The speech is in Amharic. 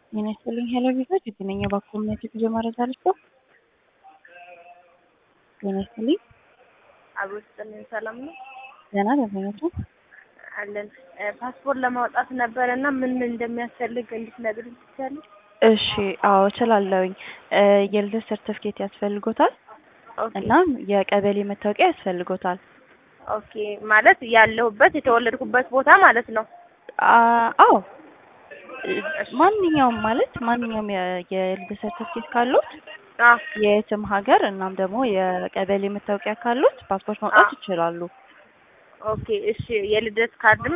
ጤና ይስጥልኝ ሄሎ ቪዛጅ የትነኛ ባኮምነት የጉዞ መረጃ ልስጦ። ጤና ይስጥልኝ አብሮ ስጥልን ሰላም ነው ገና ደንበኞቹ አለን። ፓስፖርት ለማውጣት ነበረ እና ምን ምን እንደሚያስፈልግ እንድትነግሪኝ ትችያለሽ? እሺ አዎ እችላለሁኝ። የልደት ሰርተፍኬት ያስፈልጎታል ኦኬ እና የቀበሌ መታወቂያ ያስፈልጎታል። ኦኬ ማለት ያለሁበት የተወለድኩበት ቦታ ማለት ነው። አ- አዎ ማንኛውም ማለት ማንኛውም የ- የልደት ሰርተፍኬት ካሉት አ የየትም ሀገር እናም ደግሞ የቀበሌ መታወቂያ ካሉት ፓስፖርት ማውጣት ይችላሉ። ኦኬ እሺ የልደት ካርድም